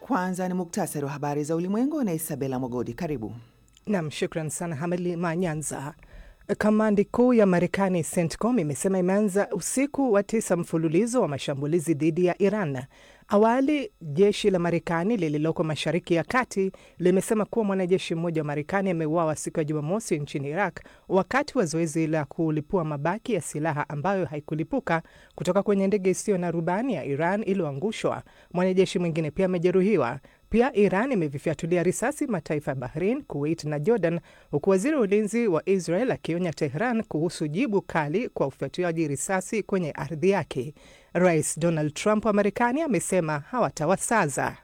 Kwanza ni muktasari wa habari za ulimwengu na Isabela Mogodi. Karibu. Nam, shukran sana Hamali Manyanza. Kamandi kuu ya Marekani CENTCOM imesema imeanza usiku wa tisa mfululizo wa mashambulizi dhidi ya Iran. Awali jeshi la Marekani lililoko Mashariki ya Kati limesema kuwa mwanajeshi mmoja wa Marekani ameuawa siku ya Jumamosi nchini Iraq wakati wa zoezi la kulipua mabaki ya silaha ambayo haikulipuka kutoka kwenye ndege isiyo na rubani ya Iran iliyoangushwa. Mwanajeshi mwingine pia amejeruhiwa. Pia Iran imevifyatulia risasi mataifa ya Bahrain, Kuwait na Jordan, huku waziri wa ulinzi wa Israel akionya Tehran kuhusu jibu kali kwa ufyatuaji risasi kwenye ardhi yake. Rais Donald Trump wa Marekani amesema hawatawasaza.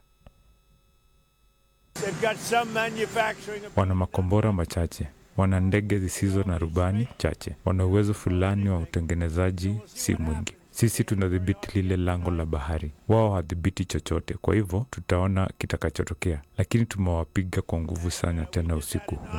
Wana makombora machache, wana ndege zisizo na rubani chache, wana uwezo fulani wa utengenezaji si mwingi. Sisi tunadhibiti lile lango la bahari, wao hawadhibiti chochote. Kwa hivyo tutaona kitakachotokea, lakini tumewapiga kwa nguvu sana tena usiku huu.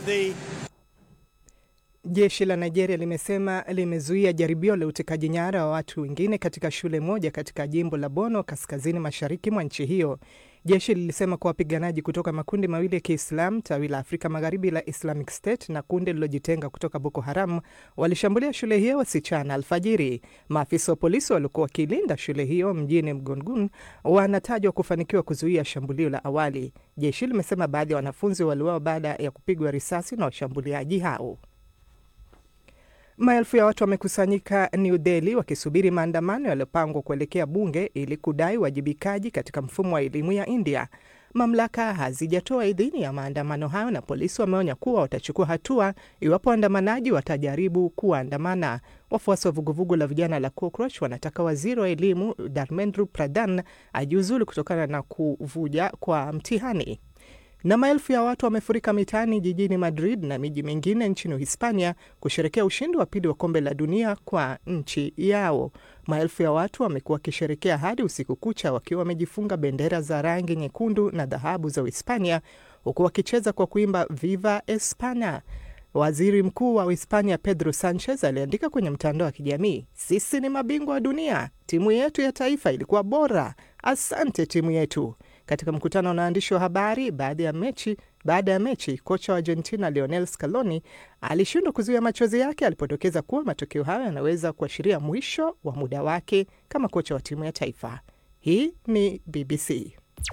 Jeshi la Nigeria limesema limezuia jaribio la utekaji nyara wa watu wengine katika shule moja katika jimbo la Bono, kaskazini mashariki mwa nchi hiyo. Jeshi lilisema kuwa wapiganaji kutoka makundi mawili ya Kiislam, tawi la Afrika Magharibi la Islamic State na kundi lililojitenga kutoka Boko Haram walishambulia shule hiyo wasichana alfajiri. Maafisa wa polisi waliokuwa wakilinda shule hiyo mjini Mgongun wanatajwa kufanikiwa kuzuia shambulio la awali. Jeshi limesema baadhi ya wanafunzi waliuawa baada ya kupigwa risasi na washambuliaji hao. Maelfu ya watu wamekusanyika New Delhi wakisubiri maandamano yaliyopangwa kuelekea bunge ili kudai uwajibikaji katika mfumo wa elimu ya India. Mamlaka hazijatoa idhini ya maandamano hayo na polisi wameonya kuwa watachukua hatua iwapo waandamanaji watajaribu kuandamana. Wafuasi wa vuguvugu la vijana la Cockroach wanataka waziri wa elimu Dharmendra Pradhan ajiuzulu kutokana na kuvuja kwa mtihani na maelfu ya watu wamefurika mitaani jijini Madrid na miji mingine nchini Uhispania kusherekea ushindi wa pili wa kombe la dunia kwa nchi yao. Maelfu ya watu wamekuwa wakisherekea hadi usiku kucha wakiwa wamejifunga bendera za rangi nyekundu na dhahabu za Uhispania, huku wakicheza kwa kuimba Viva Espana. Waziri Mkuu wa Uhispania Pedro Sanchez aliandika kwenye mtandao wa kijamii, sisi ni mabingwa wa dunia, timu yetu ya taifa ilikuwa bora, asante timu yetu. Katika mkutano na waandishi wa habari baada ya mechi baada ya mechi, kocha wa Argentina Lionel Scaloni alishindwa kuzuia machozi yake alipodokeza kuwa matokeo hayo yanaweza kuashiria mwisho wa muda wake kama kocha wa timu ya taifa. Hii ni BBC.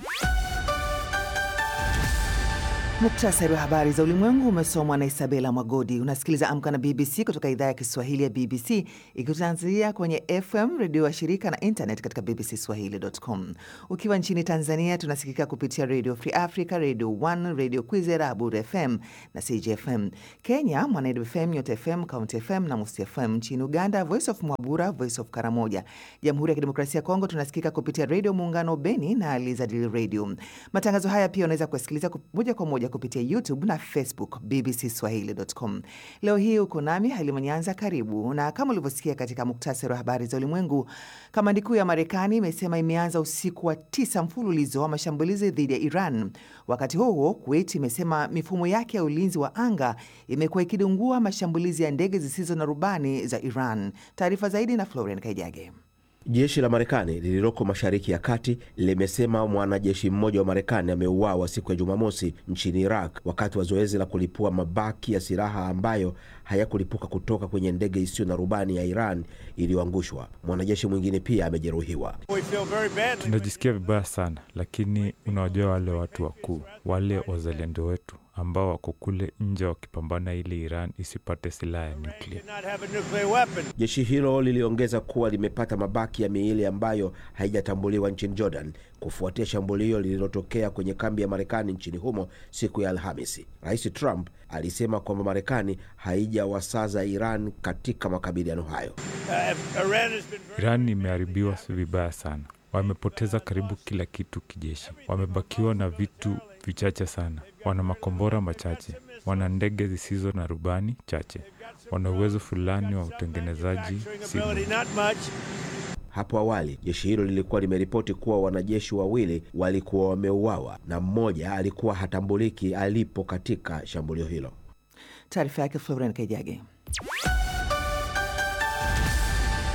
Muktasari wa habari za ulimwengu umesomwa na Isabela Mwagodi. Unasikiliza Amka na BBC kutoka idhaa ya Kiswahili ya BBC ikitanzania kwenye FM redio wa shirika na internet katika bbcswahili.com. Ukiwa nchini Tanzania tunasikika kupitia Radio Free Africa, Radio 1, Radio Kwizera, Abud FM na CJFM. Kenya, Mwanedu FM, Nyota FM, County FM na Musi FM. Nchini Uganda, Voice of Mwabura, Voice of Karamoja. Jamhuri ya Kidemokrasia ya Kongo tunasikika kupitia Radio Muungano Beni na Lizadil Radio. Matangazo haya pia unaweza kuyasikiliza moja kwa moja kupitia YouTube na Facebook BBC Swahili.com. Leo hii uko nami Halima Nyanza, karibu. Na kama ulivyosikia katika muktasari wa habari za ulimwengu, kamandi kuu ya Marekani imesema imeanza usiku wa tisa mfululizo wa mashambulizi dhidi ya Iran. Wakati huo huo, Kuwait imesema mifumo yake ya ulinzi wa anga imekuwa ikidungua mashambulizi ya ndege zisizo na rubani za Iran. Taarifa zaidi na Florian Kaijage. Jeshi la Marekani lililoko Mashariki ya Kati limesema mwanajeshi mmoja wa Marekani ameuawa siku ya Jumamosi nchini Iraq wakati wa zoezi la kulipua mabaki ya silaha ambayo hayakulipuka kutoka kwenye ndege isiyo na rubani ya Iran iliyoangushwa. Mwanajeshi mwingine pia amejeruhiwa. Tunajisikia vibaya sana, lakini unawajua wale watu wakuu, wale wazalendo wetu ambao wako kule nje wakipambana ili Iran isipate silaha ya nyuklia. Jeshi hilo liliongeza kuwa limepata mabaki ya miili ambayo haijatambuliwa nchini Jordan kufuatia shambulio lililotokea kwenye kambi ya Marekani nchini humo siku ya Alhamisi. Rais Trump alisema kwamba Marekani haijawasaza Iran katika makabiliano hayo. Iran imeharibiwa vibaya sana, wamepoteza karibu kila kitu kijeshi, wamebakiwa na vitu vichache sana. Wana makombora machache, wana ndege zisizo na rubani chache, wana uwezo fulani wa utengenezaji si Hapo awali jeshi hilo lilikuwa limeripoti kuwa wanajeshi wawili walikuwa wameuawa na mmoja alikuwa hatambuliki alipo katika shambulio hilo. Taarifa yake Florian Kaijage.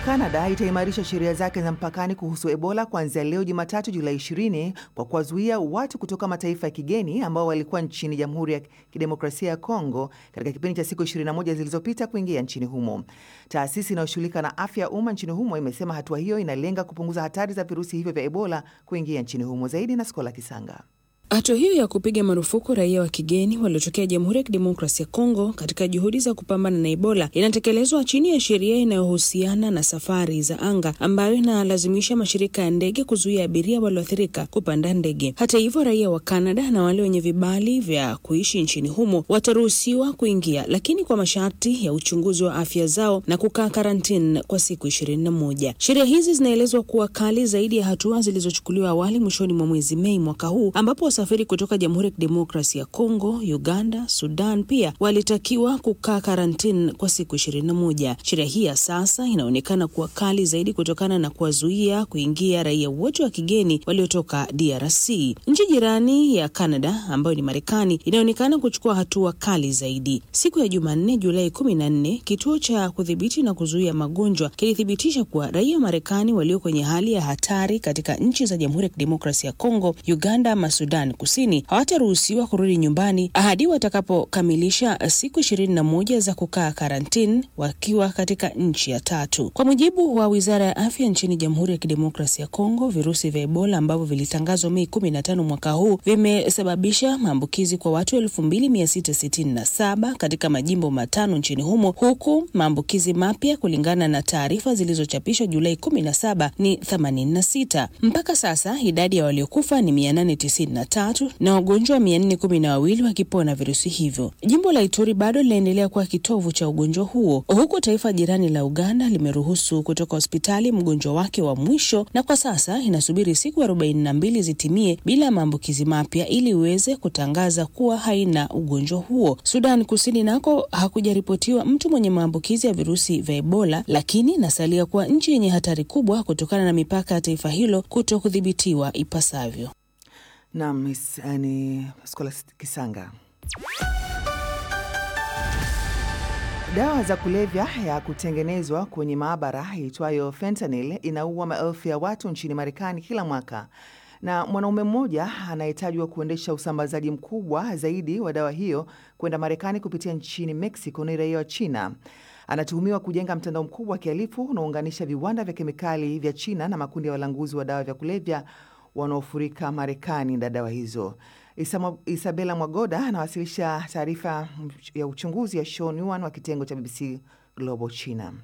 Kanada itaimarisha sheria zake za mpakani kuhusu Ebola kuanzia leo Jumatatu Julai 20 kwa kuwazuia watu kutoka mataifa ya kigeni ambao walikuwa nchini Jamhuri ya Kidemokrasia ya Kongo katika kipindi cha siku 21 zilizopita kuingia nchini humo. Taasisi inayoshughulika na afya ya umma nchini humo imesema hatua hiyo inalenga kupunguza hatari za virusi hivyo vya Ebola kuingia nchini humo. Zaidi na Skola Kisanga. Hatua hiyo ya kupiga marufuku raia wa kigeni waliotokea Jamhuri ya Kidemokrasia ya Kongo katika juhudi za kupambana na Ebola inatekelezwa chini ya sheria inayohusiana na safari za anga ambayo inalazimisha mashirika ya ndege kuzuia abiria walioathirika kupanda ndege. Hata hivyo, raia wa Kanada na wale wenye vibali vya kuishi nchini humo wataruhusiwa kuingia, lakini kwa masharti ya uchunguzi wa afya zao na kukaa karantini kwa siku ishirini na moja. Sheria hizi zinaelezwa kuwa kali zaidi ya hatua zilizochukuliwa awali mwishoni mwa mwezi Mei mwaka huu ambapo wasafiri kutoka Jamhuri ya Kidemokrasia ya Kongo, Uganda, Sudan pia walitakiwa kukaa karantini kwa siku ishirini na moja. Sheria hii ya sasa inaonekana kuwa kali zaidi kutokana na kuwazuia kuingia raia wote wa kigeni waliotoka DRC. Nchi jirani ya Canada ambayo ni Marekani inaonekana kuchukua hatua kali zaidi. Siku ya Jumanne, Julai kumi na nne, kituo cha kudhibiti na kuzuia magonjwa kilithibitisha kuwa raia wa Marekani walio kwenye hali ya hatari katika nchi za Jamhuri ya Kidemokrasia ya Kongo, Uganda ama Sudan Kusini hawataruhusiwa kurudi nyumbani hadi watakapokamilisha siku ishirini na moja za kukaa karantini wakiwa katika nchi ya tatu. Kwa mujibu wa wizara ya afya nchini Jamhuri ya Kidemokrasia ya Kongo, virusi vya Ebola ambavyo vilitangazwa Mei kumi na tano mwaka huu vimesababisha maambukizi kwa watu elfu mbili mia sita sitini na saba katika majimbo matano nchini humo, huku maambukizi mapya kulingana na taarifa zilizochapishwa Julai kumi na saba ni themanini na sita. Mpaka sasa idadi ya waliokufa ni mia nane tisini na tatu na wagonjwa mia nne kumi na wawili wakipona virusi hivyo. Jimbo la Ituri bado linaendelea kuwa kitovu cha ugonjwa huo, huku taifa jirani la Uganda limeruhusu kutoka hospitali mgonjwa wake wa mwisho, na kwa sasa inasubiri siku arobaini na mbili zitimie bila maambukizi mapya ili iweze kutangaza kuwa haina ugonjwa huo. Sudan Kusini nako hakujaripotiwa mtu mwenye maambukizi ya virusi vya Ebola, lakini inasalia kuwa nchi yenye hatari kubwa kutokana na mipaka ya taifa hilo kuto kudhibitiwa ipasavyo. Nam ni Skola Kisanga. Dawa za kulevya ya kutengenezwa kwenye maabara iitwayo fentanyl inaua maelfu ya watu nchini Marekani kila mwaka, na mwanaume mmoja anayetajwa kuendesha usambazaji mkubwa zaidi wa dawa hiyo kwenda Marekani kupitia nchini Mexico ni raia wa China. Anatuhumiwa kujenga mtandao mkubwa wa kihalifu unaounganisha viwanda vya kemikali vya China na makundi ya walanguzi wa dawa vya kulevya wanaofurika Marekani na dawa hizo. Isama, Isabela Mwagoda anawasilisha taarifa ya uchunguzi ya Sean Yuan wa kitengo cha BBC Global China.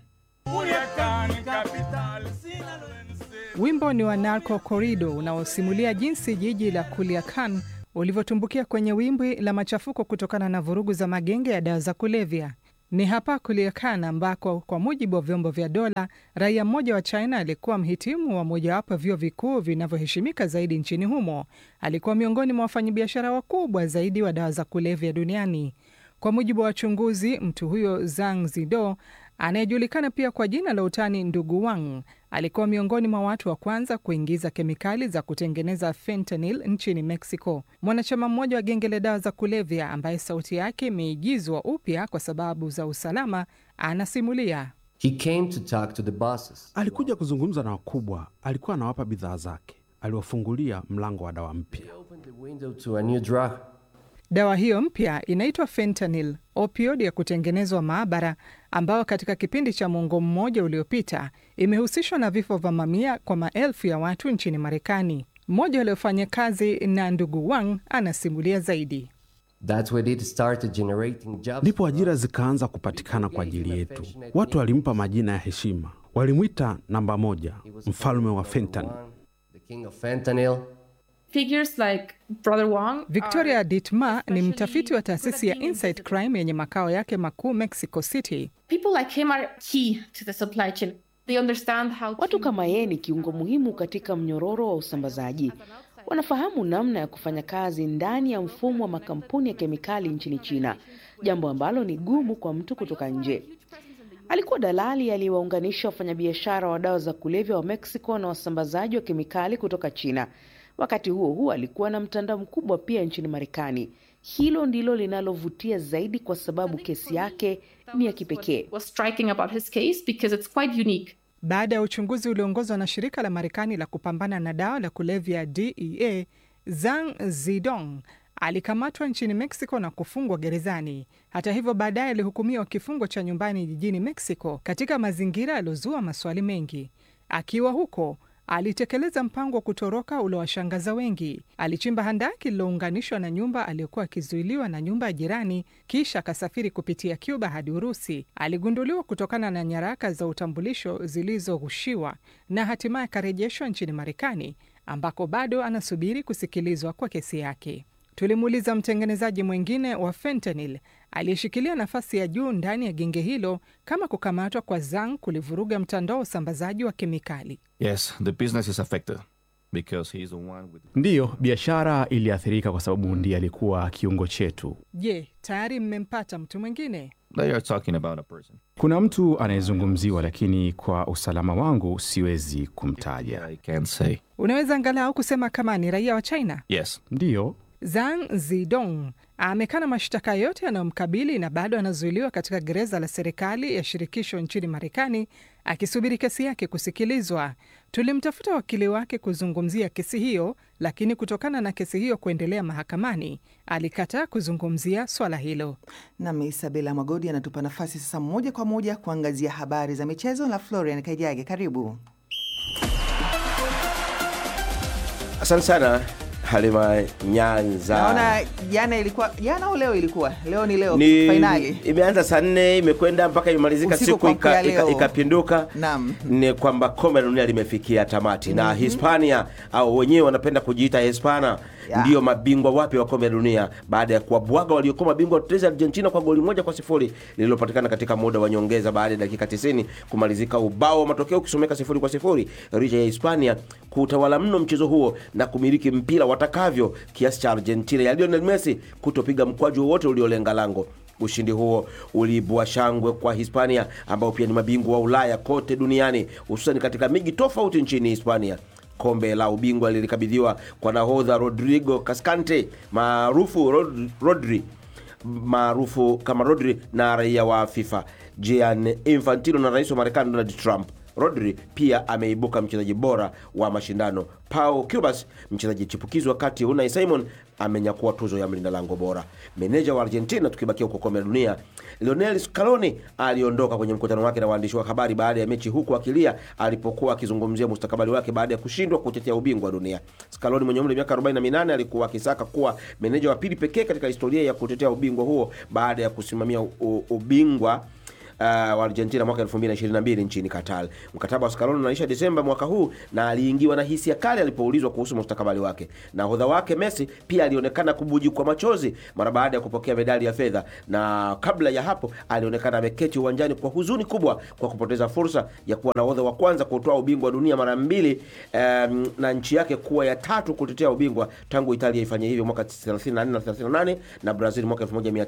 Wimbo ni wa Narco Corrido unaosimulia jinsi jiji la Culiacan ulivyotumbukia kwenye wimbi la machafuko kutokana na vurugu za magenge ya dawa za kulevya. Ni hapa Culiacan ambako kwa mujibu wa vyombo vya dola, raia mmoja wa China alikuwa mhitimu wa mojawapo vyuo vikuu vinavyoheshimika zaidi nchini humo. Alikuwa miongoni mwa wafanyabiashara wakubwa zaidi wa dawa za kulevya duniani. Kwa mujibu wa wachunguzi, mtu huyo Zhang Zido anayejulikana pia kwa jina la utani Ndugu Wang alikuwa miongoni mwa watu wa kwanza kuingiza kemikali za kutengeneza fentanyl nchini Mexico. Mwanachama mmoja wa genge la dawa za kulevya ambaye sauti yake imeigizwa upya kwa sababu za usalama anasimulia. He came to talk to the bosses. Alikuja kuzungumza na wakubwa, alikuwa anawapa bidhaa zake, aliwafungulia mlango wa dawa mpya. He opened the window to a new drug. Dawa hiyo mpya inaitwa fentanyl, opioid ya kutengenezwa maabara, ambayo katika kipindi cha mwongo mmoja uliopita imehusishwa na vifo vya mamia kwa maelfu ya watu nchini Marekani. Mmoja waliofanya kazi na ndugu Wang anasimulia zaidi. That's when it started generating jobs. Ndipo ajira zikaanza kupatikana kwa ajili yetu. Watu walimpa majina ya heshima, walimwita namba moja, mfalme wa fentanyl. The king of fentanyl. Figures like Brother Wang Victoria are Ditma ni especially mtafiti wa taasisi ya good at being Insight invisible. Crime yenye makao yake makuu Mexico City. People like him are key to the supply chain. They understand how Watu to kama yeye ni kiungo muhimu katika mnyororo wa usambazaji. Wanafahamu namna ya kufanya kazi ndani ya mfumo wa makampuni ya kemikali nchini China, jambo ambalo ni gumu kwa mtu kutoka nje. Alikuwa dalali aliyewaunganisha wafanyabiashara wa dawa za kulevya wa Mexico na wasambazaji wa kemikali kutoka China. Wakati huo huo, alikuwa na mtandao mkubwa pia nchini Marekani. Hilo ndilo linalovutia zaidi, kwa sababu kesi yake ni ya kipekee. was striking about his case because it's quite unique. baada ya uchunguzi ulioongozwa na shirika la Marekani la kupambana na dawa la kulevya DEA. Zhang Zidong alikamatwa nchini Mexico na kufungwa gerezani. Hata hivyo, baadaye alihukumiwa kifungo cha nyumbani jijini Mexico katika mazingira yaliyozua maswali mengi. Akiwa huko alitekeleza mpango wa kutoroka uliowashangaza wengi. Alichimba handaki lililounganishwa na nyumba aliyokuwa akizuiliwa na nyumba ya jirani, kisha akasafiri kupitia Cuba hadi Urusi. Aligunduliwa kutokana na nyaraka za utambulisho zilizoghushiwa na hatimaye akarejeshwa nchini Marekani ambako bado anasubiri kusikilizwa kwa kesi yake. Tulimuuliza mtengenezaji mwingine wa fentanyl aliyeshikilia nafasi ya juu ndani ya genge hilo kama kukamatwa kwa Zhang kulivuruga mtandao wa usambazaji wa kemikali. Yes, the business is affected because he is the one with... Ndiyo, biashara iliathirika kwa sababu ndiye alikuwa kiungo chetu. Je, tayari mmempata mtu mwingine? They are talking about a person. Kuna mtu anayezungumziwa, lakini kwa usalama wangu siwezi kumtaja. I can't say. Unaweza angalau kusema kama ni raia wa China? Yes. Ndiyo, Zhang Zidong amekana mashtaka yote yanayomkabili na bado anazuiliwa katika gereza la serikali ya shirikisho nchini Marekani akisubiri kesi yake kusikilizwa. Tulimtafuta wakili wake kuzungumzia kesi hiyo, lakini kutokana na kesi hiyo kuendelea mahakamani alikataa kuzungumzia swala hilo. Nami Isabela Magodi anatupa nafasi sasa moja kwa moja kuangazia habari za michezo na Florian Kaijage, karibu. Asante sana Halima Nyanza. Naona jana ilikuwa jana au leo ilikuwa leo ni leo ni fainali imeanza saa nne imekwenda mpaka imemalizika Usiku siku kuamkia ika- ika- leo. ikapinduka Naam. ni kwamba kombe la dunia limefikia tamati na Hispania au wenyewe wanapenda kujiita Hispana Ya. ndiyo mabingwa wapya wa kombe la dunia baada ya kuwabwaga waliokuwa mabingwa watetezi Argentina kwa goli moja kwa sifuri lililopatikana katika muda wa nyongeza baada ya dakika 90 kumalizika ubao wa matokeo ukisomeka sifuri kwa sifuri licha ya Hispania kutawala mno mchezo huo na kumiliki mpira watakavyo kiasi cha Argentina ya Lionel Messi kutopiga mkwaju wowote uliolenga lango Ushindi huo uliibua shangwe kwa Hispania ambao pia ni mabingwa wa Ulaya kote duniani hususan katika miji tofauti nchini Hispania. Kombe la ubingwa lilikabidhiwa kwa nahodha Rodrigo Cascante maarufu Rod- Rodri maarufu kama Rodri na raia wa FIFA Gianni Infantino na rais wa Marekani Donald Trump. Rodri pia ameibuka mchezaji bora wa mashindano. Pau Cubas, mchezaji chipukizi, wakati Unai Simon amenyakua tuzo ya mlinda lango bora. Meneja wa Argentina, tukibakia huko kombe la dunia, Lionel Scaloni aliondoka kwenye mkutano wake na waandishi wa habari baada ya mechi, huku akilia alipokuwa akizungumzia mustakabali wake baada ya kushindwa kutetea ubingwa wa dunia. Scaloni mwenye umri wa miaka 48 alikuwa akisaka kuwa meneja wa pili pekee katika historia ya kutetea ubingwa huo baada ya kusimamia u- ubingwa uh, wa Argentina mwaka 2022 nchini Qatar. Mkataba wa Scaloni unaisha Desemba mwaka huu na aliingiwa na hisia kali alipoulizwa kuhusu mustakabali wake. Nahodha wake Messi pia alionekana kubuji kwa machozi mara baada ya kupokea medali ya fedha, na kabla ya hapo alionekana ameketi uwanjani kwa huzuni kubwa kwa kupoteza fursa ya kuwa nahodha wa kwanza kutoa ubingwa wa dunia mara mbili, um, na nchi yake kuwa ya tatu kutetea ubingwa tangu Italia ifanye hivyo mwaka 34 na 38 na Brazil mwaka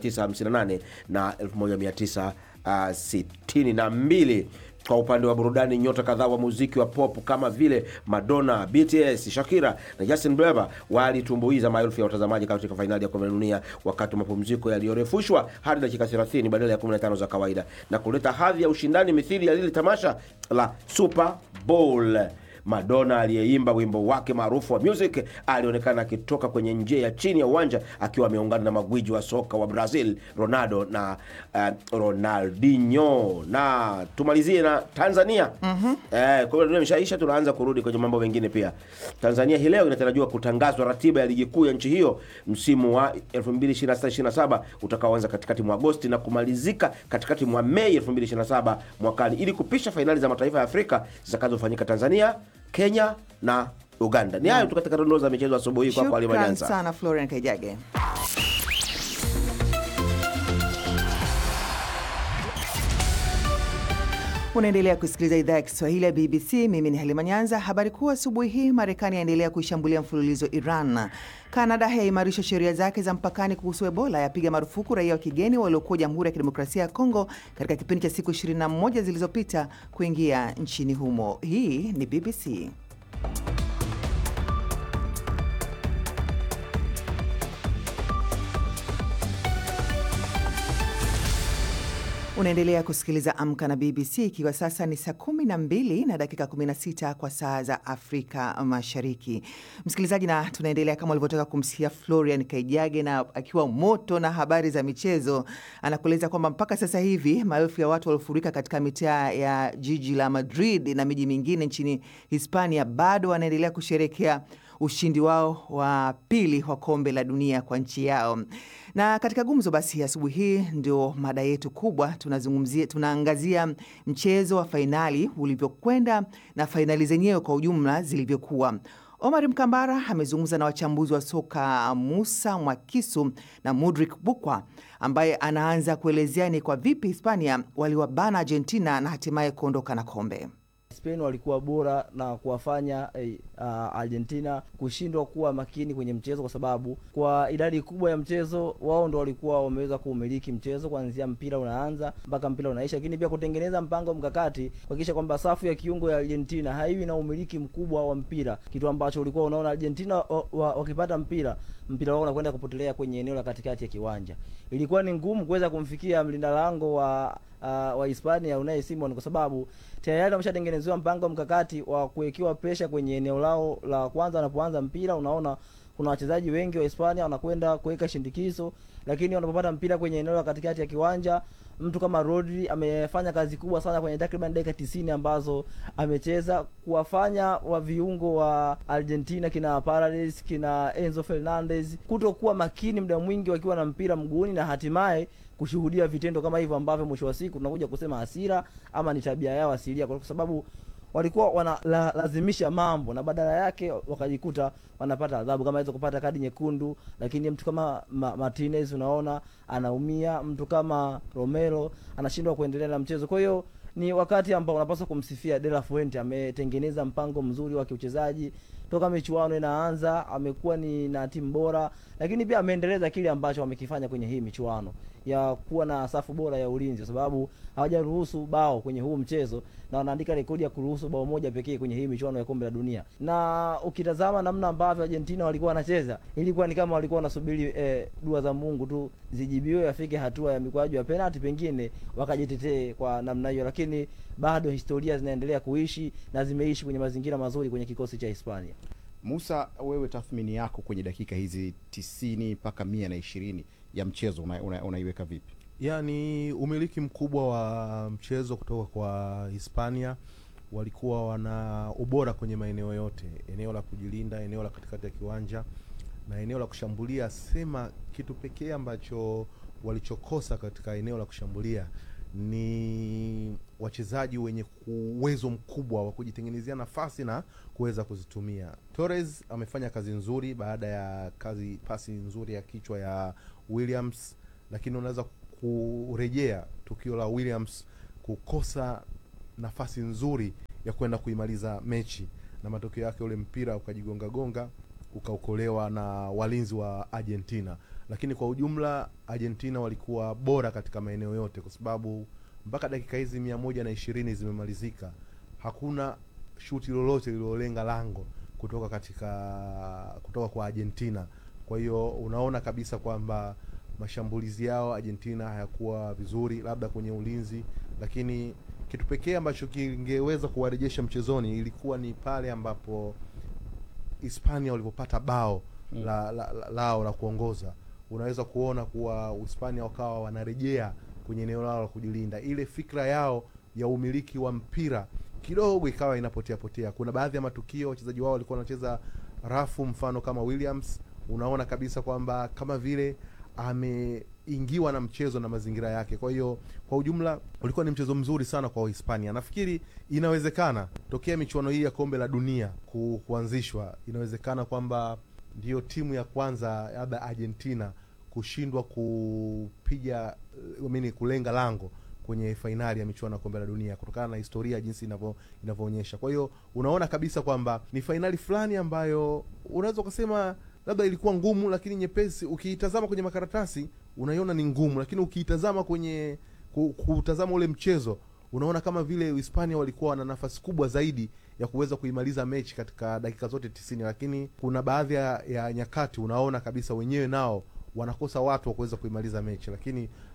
1958 na 1900 uh, sitini na mbili. Kwa upande wa burudani, nyota kadhaa wa muziki wa pop kama vile Madonna, BTS, Shakira na Justin Bieber walitumbuiza maelfu ya watazamaji katika fainali ya kombe la dunia wakati wa mapumziko yaliyorefushwa hadi dakika 30 badala ya 15 za kawaida na kuleta hadhi ya ushindani mithili ya lile tamasha la Super Bowl. Madonna aliyeimba wimbo wake maarufu wa Music alionekana akitoka kwenye njia ya chini ya uwanja akiwa ameungana na magwiji wa soka wa Brazil Ronaldo na uh, Ronaldinho. Na tumalizie na Tanzania. mm-hmm. Eh, kwa hiyo imeshaisha, tunaanza kurudi kwenye mambo mengine pia. Tanzania hii leo inatarajiwa kutangazwa ratiba ya ligi kuu ya nchi hiyo msimu wa 2026/27 utakaoanza katikati mwa Agosti na kumalizika katikati mwa Mei 2027 mwakani ili kupisha fainali za mataifa ya Afrika zitakazofanyika Tanzania, Kenya na Uganda. Ni hayo tu katika dondoo za michezo asubuhi hii kwako Halima Shukran Nyanza. sana Florian Kaijage. Unaendelea kusikiliza idhaa ya Kiswahili ya BBC. Mimi ni Halima Nyanza. Habari kuu asubuhi hii, Marekani yaendelea kuishambulia mfululizo Iran. Kanada yaimarisha sheria zake za mpakani kuhusu Ebola, yapiga marufuku raia wa kigeni waliokuwa Jamhuri ya Kidemokrasia ya Kongo katika kipindi cha siku 21 zilizopita kuingia nchini humo. Hii ni BBC. Unaendelea kusikiliza Amka na BBC ikiwa sasa ni saa kumi na mbili na dakika 16 kwa saa za Afrika Mashariki. Msikilizaji, na tunaendelea kama ulivyotoka kumsikia Florian Kaijage na akiwa moto na habari za michezo, anakueleza kwamba mpaka sasa hivi maelfu ya watu waliofurika katika mitaa ya jiji la Madrid na miji mingine nchini Hispania bado wanaendelea kusherekea ushindi wao wa pili wa kombe la dunia kwa nchi yao. Na katika gumzo basi asubuhi hii ndio mada yetu kubwa, tunazungumzia tunaangazia mchezo wa fainali ulivyokwenda na fainali zenyewe kwa ujumla zilivyokuwa. Omar Mkambara amezungumza na wachambuzi wa soka Musa Mwakisu na Mudrik Bukwa, ambaye anaanza kuelezea ni kwa vipi Hispania waliwabana Argentina na hatimaye kuondoka na kombe. Spain walikuwa bora na kuwafanya eh, uh, Argentina kushindwa kuwa makini kwenye mchezo, kwa sababu kwa idadi kubwa ya mchezo wao ndo walikuwa wameweza kuumiliki mchezo kuanzia mpira unaanza mpaka mpira unaisha, lakini pia kutengeneza mpango mkakati kuhakikisha kwamba safu ya kiungo ya Argentina haiwi na umiliki mkubwa wa mpira, kitu ambacho ulikuwa unaona Argentina wakipata mpira mpira wao unakwenda kupotelea kwenye eneo la katikati ya kiwanja. Ilikuwa ni ngumu kuweza kumfikia mlinda lango wa uh, wa Hispania Unai Simon kwa sababu tayari wameshatengenezewa mpango mkakati wa kuwekewa presha kwenye eneo lao la kwanza wanapoanza mpira. Unaona kuna wachezaji wengi wa Hispania wanakwenda kuweka shindikizo, lakini wanapopata mpira kwenye eneo la katikati ya kiwanja mtu kama Rodri amefanya kazi kubwa sana kwenye takriban dakika tisini ambazo amecheza kuwafanya wa viungo wa Argentina kina Paredes kina Enzo Fernandez kutokuwa makini muda mwingi wakiwa na mpira mguuni na hatimaye kushuhudia vitendo kama hivyo ambavyo mwisho wa siku tunakuja kusema hasira ama ni tabia yao asilia, kwa sababu walikuwa wanalazimisha la, mambo na badala yake wakajikuta wanapata adhabu kama hizo, kupata kadi nyekundu. Lakini mtu kama Ma, Martinez unaona anaumia, mtu kama Romero anashindwa kuendelea na mchezo. Kwa hiyo ni wakati ambao unapaswa kumsifia De La Fuente, ametengeneza mpango mzuri wa kiuchezaji toka michuano inaanza, amekuwa ni na timu bora, lakini pia ameendeleza kile ambacho wamekifanya kwenye hii michuano ya kuwa na safu bora ya ulinzi, kwa sababu hawajaruhusu bao kwenye huu mchezo na wanaandika rekodi ya kuruhusu bao moja pekee kwenye hii michuano ya kombe la dunia. Na ukitazama namna ambavyo Argentina walikuwa wanacheza, ilikuwa ni kama walikuwa wanasubiri eh, dua za Mungu tu zijibiwe, afike hatua ya mikwaju ya penalti, pengine wakajitetee kwa namna hiyo, lakini bado historia zinaendelea kuishi na zimeishi kwenye mazingira mazuri kwenye kikosi cha Hispania. Musa, wewe tathmini yako kwenye dakika hizi tisini mpaka mia na ishirini ya mchezo unaiweka una, una vipi? Yani umiliki mkubwa wa mchezo kutoka kwa Hispania, walikuwa wana ubora kwenye maeneo yote, eneo la kujilinda, eneo la katikati ya kiwanja na eneo la kushambulia. Sema kitu pekee ambacho walichokosa katika eneo la kushambulia ni wachezaji wenye uwezo mkubwa wa kujitengenezea nafasi na kuweza kuzitumia. Torres amefanya kazi nzuri baada ya kazi pasi nzuri ya kichwa ya Williams, lakini unaweza kurejea tukio la Williams kukosa nafasi nzuri ya kwenda kuimaliza mechi, na matokeo yake ule mpira ukajigonga gonga ukaokolewa na walinzi wa Argentina. Lakini kwa ujumla Argentina walikuwa bora katika maeneo yote, kwa sababu mpaka dakika hizi mia moja na ishirini zimemalizika, hakuna shuti lolote lililolenga lango kutoka katika kutoka kwa Argentina. Kwa hiyo unaona kabisa kwamba mashambulizi yao Argentina hayakuwa vizuri, labda kwenye ulinzi, lakini kitu pekee ambacho kingeweza kuwarejesha mchezoni ilikuwa ni pale ambapo Hispania walipopata bao mm. la, la, la, lao la kuongoza. Unaweza kuona kuwa Hispania wakawa wanarejea kwenye eneo lao la kujilinda, ile fikra yao ya umiliki wa mpira kidogo ikawa inapotea potea. Kuna baadhi ya matukio wachezaji wao walikuwa wanacheza rafu, mfano kama Williams, unaona kabisa kwamba kama vile ameingiwa na mchezo na mazingira yake. Kwa hiyo kwa ujumla ulikuwa ni mchezo mzuri sana kwa Hispania. Nafikiri inawezekana tokea michuano hii ya kombe la dunia ku, kuanzishwa, inawezekana kwamba ndiyo timu ya kwanza labda Argentina kushindwa kupiga mini kulenga lango kwenye fainali ya michuano ya kombe la dunia kutokana na historia jinsi inavyo inavyoonyesha. Kwa hiyo unaona kabisa kwamba ni fainali fulani ambayo unaweza ukasema labda ilikuwa ngumu, lakini nyepesi. Ukiitazama kwenye makaratasi unaiona ni ngumu, lakini ukiitazama kwenye kutazama ule mchezo unaona kama vile Hispania walikuwa wana nafasi kubwa zaidi ya kuweza kuimaliza mechi katika dakika zote tisini, lakini kuna baadhi ya, ya nyakati unaona kabisa wenyewe nao wanakosa watu wa kuweza kuimaliza mechi, lakini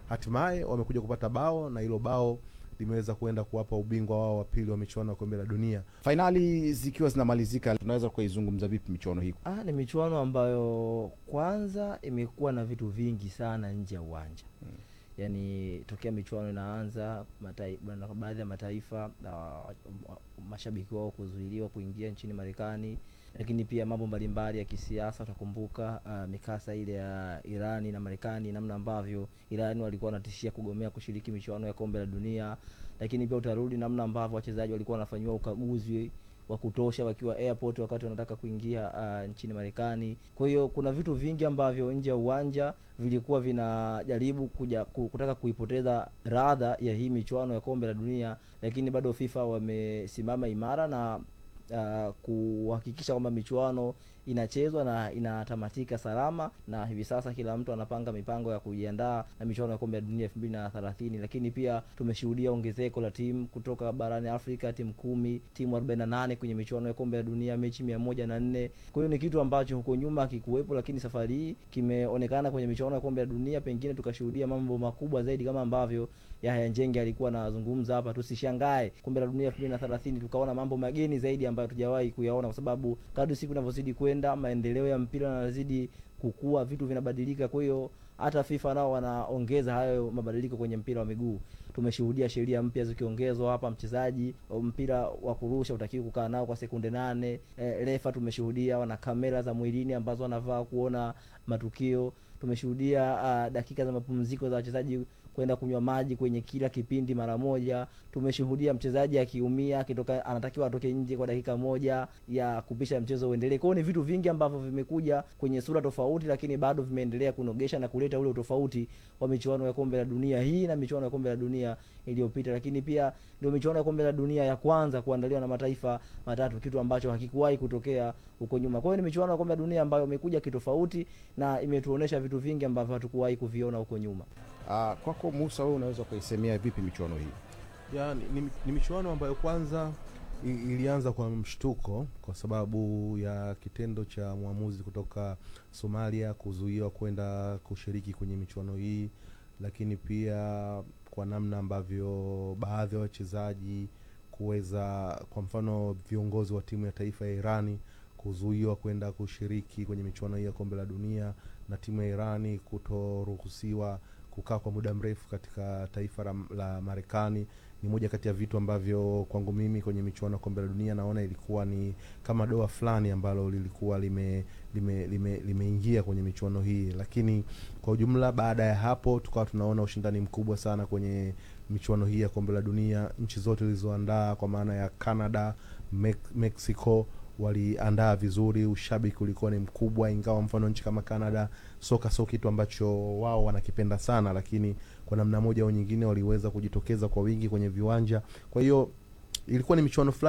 hatimaye wamekuja kupata bao na hilo bao limeweza kuenda kuwapa ubingwa wao wa pili wa michuano ya kombe la dunia. Fainali zikiwa zinamalizika, tunaweza kuizungumza vipi michuano hii? Ah, ni michuano ambayo kwanza imekuwa na vitu vingi sana nje ya uwanja hmm. Yaani tokea michuano inaanza matai, baadhi ya mataifa uh, mashabiki wao kuzuiliwa kuingia nchini Marekani, lakini pia mambo mbalimbali ya kisiasa. Utakumbuka uh, mikasa ile ya Irani na Marekani, namna ambavyo Irani walikuwa wanatishia kugomea kushiriki michuano ya kombe la dunia, lakini pia utarudi namna ambavyo wachezaji walikuwa wanafanyiwa ukaguzi wa kutosha wakiwa airport wakati wanataka kuingia uh, nchini Marekani. Kwa hiyo kuna vitu vingi ambavyo nje ya uwanja vilikuwa vinajaribu kuja kutaka kuipoteza radha ya hii michuano ya kombe la dunia, lakini bado FIFA wamesimama imara na uh, kuhakikisha kwamba michuano inachezwa na inatamatika salama, na hivi sasa kila mtu anapanga mipango ya kujiandaa na michuano ya kombe la dunia elfu mbili na thelathini. Lakini pia tumeshuhudia ongezeko la timu kutoka barani Afrika, timu kumi, timu arobaini na nane kwenye michuano ya kombe la dunia, mechi mia moja na nne. Kwa hiyo ni kitu ambacho huko nyuma hakikuwepo, lakini safari hii kimeonekana kwenye michuano ya kombe la dunia. Pengine tukashuhudia mambo makubwa zaidi kama ambavyo Yahya Njenge alikuwa anazungumza hapa. Tusishangae kombe la dunia elfu mbili na thelathini tukaona mambo mageni zaidi ambayo hatujawahi kuyaona, kwa sababu kadri siku inavyozidi kwenda, maendeleo ya mpira yanazidi kukua, vitu vinabadilika. Kwa hiyo hata FIFA nao wanaongeza hayo mabadiliko kwenye mpira wa miguu. Tumeshuhudia sheria mpya zikiongezwa hapa, mchezaji mpira wa kurusha utakiwa kukaa nao kwa sekunde nane. E, refa tumeshuhudia wana kamera za mwilini ambazo wanavaa kuona matukio. Tumeshuhudia uh, dakika za mapumziko za wachezaji kwenda kunywa maji kwenye kila kipindi mara moja. Tumeshuhudia mchezaji akiumia akitoka, anatakiwa atoke nje kwa dakika moja ya kupisha mchezo uendelee. Kwa hiyo ni vitu vingi ambavyo vimekuja kwenye sura tofauti, lakini bado vimeendelea kunogesha na kuleta ule utofauti wa michuano ya kombe la dunia hii na michuano ya kombe la dunia iliyopita. Lakini pia ndio michuano ya kombe la dunia ya kwanza kuandaliwa na mataifa matatu, kitu ambacho hakikuwahi kutokea huko nyuma. Kwa hiyo ni michuano ya kombe la dunia ambayo imekuja kitofauti na imetuonesha vitu vingi ambavyo hatukuwahi kuviona huko nyuma. Uh, kwako Musa, wewe unaweza ukaisemea vipi michuano hii? Ya, ni, ni, ni michuano ambayo kwanza ilianza kwa mshtuko kwa sababu ya kitendo cha mwamuzi kutoka Somalia kuzuiwa kwenda kushiriki kwenye michuano hii, lakini pia kwa namna ambavyo baadhi ya wachezaji kuweza, kwa mfano viongozi wa timu ya taifa ya Irani kuzuiwa kwenda kushiriki kwenye michuano hii ya kombe la dunia na timu ya Irani kutoruhusiwa kukaa kwa muda mrefu katika taifa la, la Marekani ni moja kati ya vitu ambavyo kwangu mimi kwenye michuano ya kombe la dunia naona ilikuwa ni kama doa fulani ambalo lilikuwa limeingia lime, lime, lime kwenye michuano hii, lakini kwa ujumla, baada ya hapo tukawa tunaona ushindani mkubwa sana kwenye michuano hii ya kombe la dunia. Nchi zote zilizoandaa kwa maana ya Canada, Me Mexico waliandaa vizuri, ushabiki ulikuwa ni mkubwa, ingawa mfano nchi kama Canada soka sio kitu ambacho wao wanakipenda sana, lakini kwa namna moja au nyingine waliweza kujitokeza kwa wingi kwenye viwanja. Kwa hiyo ilikuwa ni michuano fulani